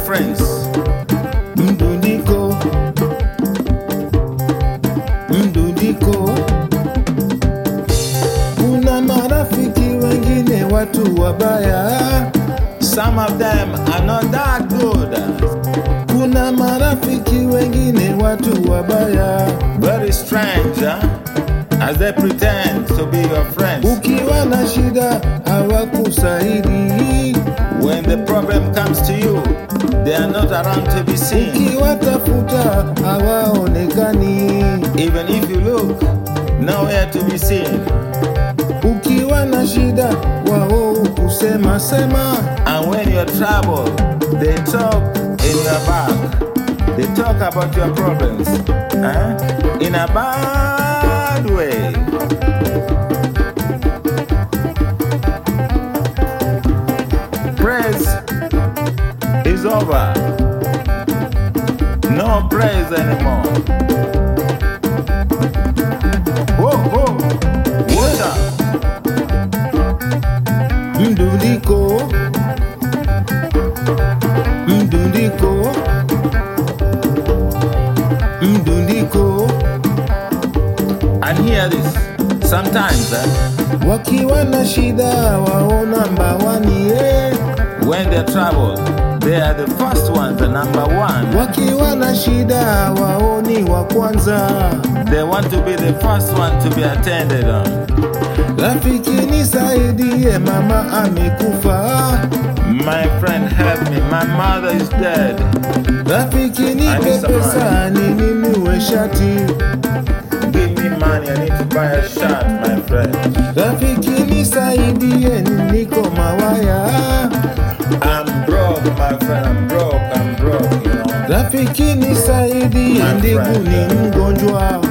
friends. mdundiko mdundiko kuna marafiki wengine watu wabaya Some of them are not that good. kuna marafiki wengine watu wabaya Very strange, huh? As they pretend to be your friends. ukiwa na shida hawakusaidi When the problem comes to you, they are not around to be seen. ukiwatafuta hawaonekani Even if you look, nowhere to be seen. ukiwa na shida wao kusema sema And when you're troubled, they talk in your back. They talk about your problems eh? in a bad way. Praise is over. No praise anymore. Whoa, whoa, water. mdundiko mdundiko mdundiko And hear this. Sometimes, eh, wakiwa na shida wao namba wani eh. when they're troubled, they are the first ones, the number one. wakiwa na shida wao ni wa kwanza They want to be the first one to be attended on. rafiki nisaidie mama amekufa My friend, help me. My mother is dead. rafiki nipe Anisa pesa ninunue shati Give me money. I need to buy a shirt, my friend. rafiki nisaidie niko mawaya I'm broke, my friend. I'm broke. I'm broke, you know. rafiki nisaidie My ndugu friend. ni mgonjwa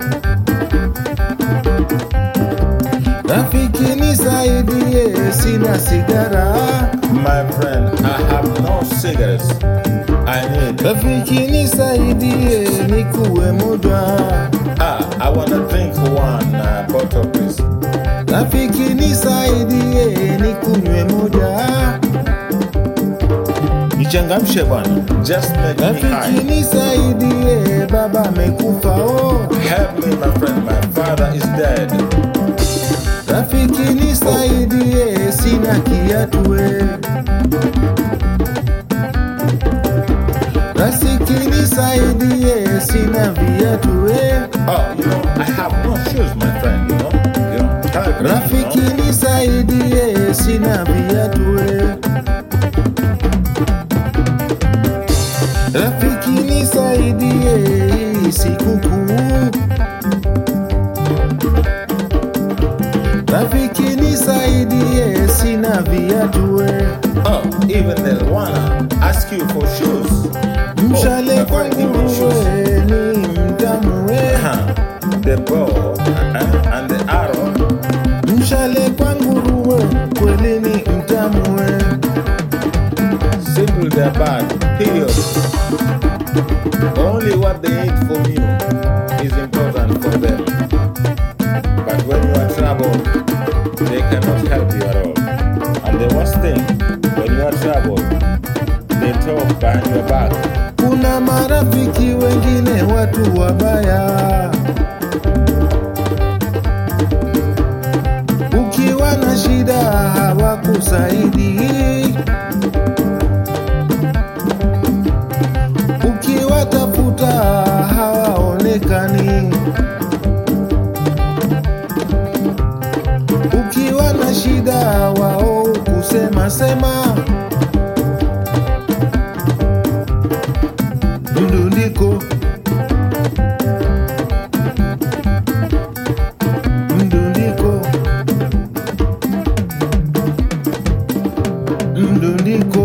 rafiki nisaidie sina sigara My friend, I have no cigarettes. I need. rafiki nisaidie nikuwe muda Ah, I want to drink one uh, bottle, please. rafiki nisaidie nikunywe muda Nichangamshe bwana. Just make me rafiki high. nisaidie baba amekufa oh. Help me, my friend. My father is dead. rafiki nisaidie sina kiatue rafiki nisaidie sina viatue Oh, you know, I have no shoes, my friend. You know, you know. Help me, rafiki you know? nisaidie sina viatue rafiki nisaidie hii sikukuu rafiki nisaidie sina viatue Oh, even they'll wanna ask you for shoes. mshale my kwa friend, give me shoes. nguruwe ni mtamue Huh. The bow uh, and the arrow. mshale kwa nguruwe kweli ni mtamue Simple, they're bad. Period. Only what they eat from you is important for them. But when you are troubled, they cannot help you at all. And the worst thing, when you are troubled, they talk behind your back. kuna marafiki wengine watu wabaya ukiwa na shida hawakusaidi ukiwatafuta hawaonekani ukiwa na shida wao kusema sema mdundiko mdundiko mdundiko